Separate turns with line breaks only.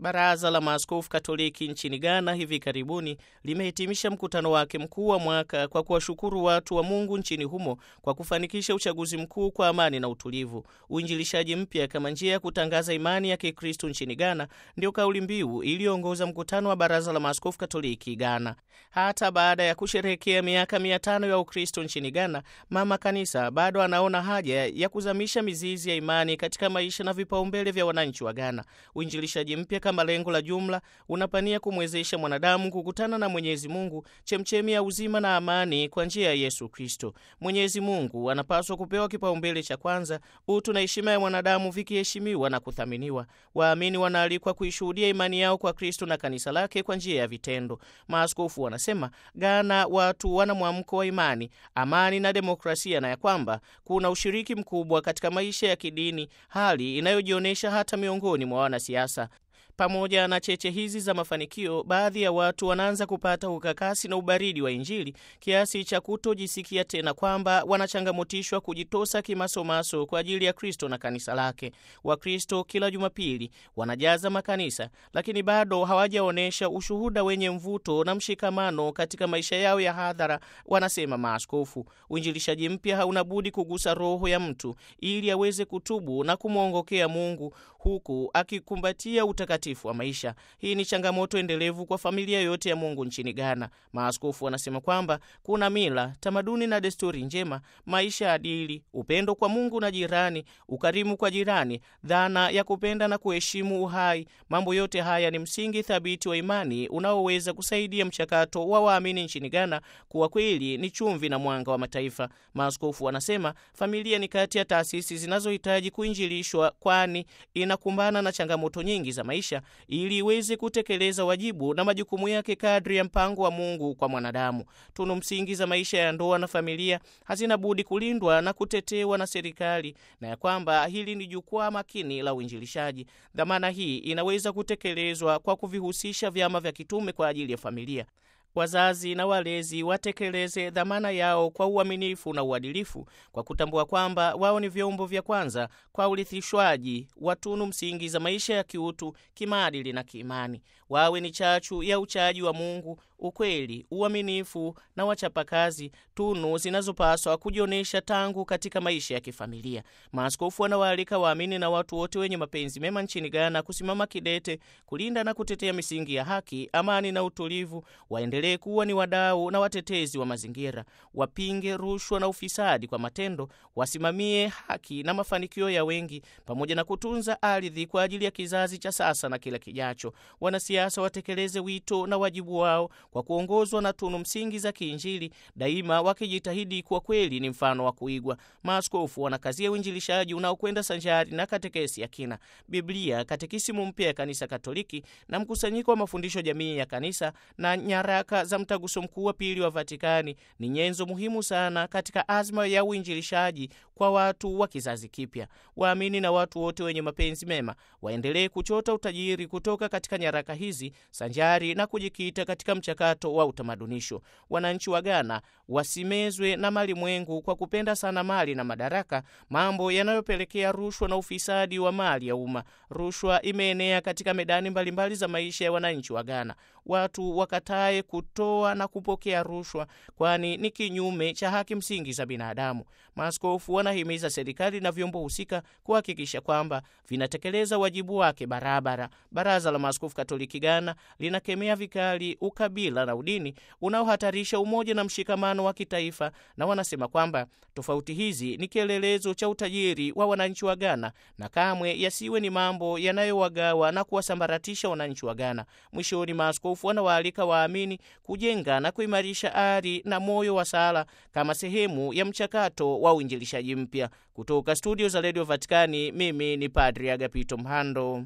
Baraza la Maaskofu Katoliki nchini Ghana hivi karibuni limehitimisha mkutano wake mkuu wa mwaka kwa kuwashukuru watu wa Mungu nchini humo kwa kufanikisha uchaguzi mkuu kwa amani na utulivu. Uinjilishaji mpya kama njia ya kutangaza imani ya Kikristo nchini Ghana ndio kauli mbiu iliyoongoza mkutano wa Baraza la Maaskofu Katoliki Ghana. Hata baada ya kusherehekea miaka mia tano ya Ukristo nchini Ghana, Mama Kanisa bado anaona haja ya kuzamisha mizizi ya imani katika maisha na vipaumbele vya wananchi wa Ghana. Uinjilishaji mpya kama lengo la jumla unapania kumwezesha mwanadamu kukutana na Mwenyezi Mungu, chemchemi ya uzima na amani kwa njia ya Yesu Kristo. Mwenyezi Mungu anapaswa kupewa kipaumbele cha kwanza, utu na heshima ya mwanadamu vikiheshimiwa na kuthaminiwa. Waamini wanaalikwa kuishuhudia imani yao kwa Kristo na kanisa lake kwa njia ya vitendo. Maaskofu wanasema Ghana watu wana mwamko wa imani, amani na demokrasia, na ya kwamba kuna ushiriki mkubwa katika maisha ya kidini, hali inayojionyesha hata miongoni mwa wanasiasa. Pamoja na cheche hizi za mafanikio, baadhi ya watu wanaanza kupata ukakasi na ubaridi wa Injili kiasi cha kutojisikia tena kwamba wanachangamotishwa kujitosa kimasomaso kwa ajili ya Kristo na kanisa lake. Wakristo kila Jumapili wanajaza makanisa, lakini bado hawajaonyesha ushuhuda wenye mvuto na mshikamano katika maisha yao ya hadhara, wanasema maaskofu. Uinjilishaji mpya hauna budi kugusa roho ya mtu ili aweze kutubu na kumwongokea Mungu huku akikumbatia utakatifu wa maisha. Hii ni changamoto endelevu kwa familia yote ya Mungu nchini Ghana. Maaskofu wanasema kwamba kuna mila, tamaduni na desturi njema, maisha adili, upendo kwa Mungu na jirani, ukarimu kwa jirani, dhana ya kupenda na kuheshimu uhai. Mambo yote haya ni msingi thabiti wa imani unaoweza kusaidia mchakato wa waamini nchini Ghana kuwa kweli ni chumvi na mwanga wa mataifa. Maaskofu wanasema familia ni kati ya taasisi zinazohitaji kuinjilishwa, kwani inakumbana na changamoto nyingi za maisha ili iweze kutekeleza wajibu na majukumu yake kadri ya mpango wa Mungu kwa mwanadamu. Tunu msingi za maisha ya ndoa na familia hazina budi kulindwa na kutetewa na serikali, na ya kwamba hili ni jukwaa makini la uinjilishaji. Dhamana hii inaweza kutekelezwa kwa kuvihusisha vyama vya kitume kwa ajili ya familia. Wazazi na walezi watekeleze dhamana yao kwa uaminifu na uadilifu, kwa kutambua kwamba wao ni vyombo vya kwanza kwa urithishwaji wa tunu msingi za maisha ya kiutu, kimaadili na kiimani. Wawe ni chachu ya uchaji wa Mungu, ukweli, uaminifu na wachapakazi, tunu zinazopaswa kujionyesha tangu katika maisha ya kifamilia. Maaskofu wanawaalika waamini na watu wote wenye mapenzi mema nchini Ghana kusimama kidete kulinda na kutetea misingi ya haki, amani na utulivu. Waendelee kuwa ni wadau na watetezi wa mazingira, wapinge rushwa na ufisadi kwa matendo, wasimamie haki na mafanikio ya wengi, pamoja na kutunza ardhi kwa ajili ya kizazi cha sasa na kila kijacho. Wanasiasa watekeleze wito na wajibu wao kwa kuongozwa na tunu msingi za kiinjili, daima wakijitahidi kuwa kweli ni mfano wa kuigwa. Maaskofu wanakazia uinjilishaji unaokwenda sanjari na katekesi ya kina. Biblia, katekisimu mpya ya Kanisa Katoliki na mkusanyiko wa mafundisho jamii ya kanisa na nyaraka za Mtaguso Mkuu wa Pili wa Vatikani ni nyenzo muhimu sana katika azma ya uinjilishaji kwa watu wa kizazi kipya. Waamini na watu wote wenye mapenzi mema waendelee kuchota utajiri kutoka katika nyaraka hizi sanjari na kujikita katika mchakato wa utamadunisho. Wananchi wa Ghana wasimezwe na mali mwengu kwa kupenda sana mali na madaraka, mambo yanayopelekea rushwa na ufisadi wa mali ya umma. Rushwa imeenea katika medani mbalimbali mbali za maisha ya wananchi wa Ghana. Watu wakatae kutoa na kupokea rushwa, kwani ni kinyume cha haki msingi za binadamu. Maaskofu wanahimiza serikali na vyombo husika kuhakikisha kwamba vinatekeleza wajibu wake barabara. Baraza la Maaskofu Katoliki Ghana linakemea vikali ukabila na udini unaohatarisha umoja na mshikamano wa kitaifa, na wanasema kwamba tofauti hizi ni kielelezo cha utajiri wa wananchi wa Ghana na kamwe yasiwe ni mambo yanayowagawa na kuwasambaratisha wananchi wa Ghana. Mwishoni, maaskofu wanawaalika waamini kujenga na kuimarisha ari na moyo wa sala kama sehemu ya mchakato wa uinjilishaji mpya. Kutoka studio za redio Vatikani, mimi ni Padri Agapito Mhando.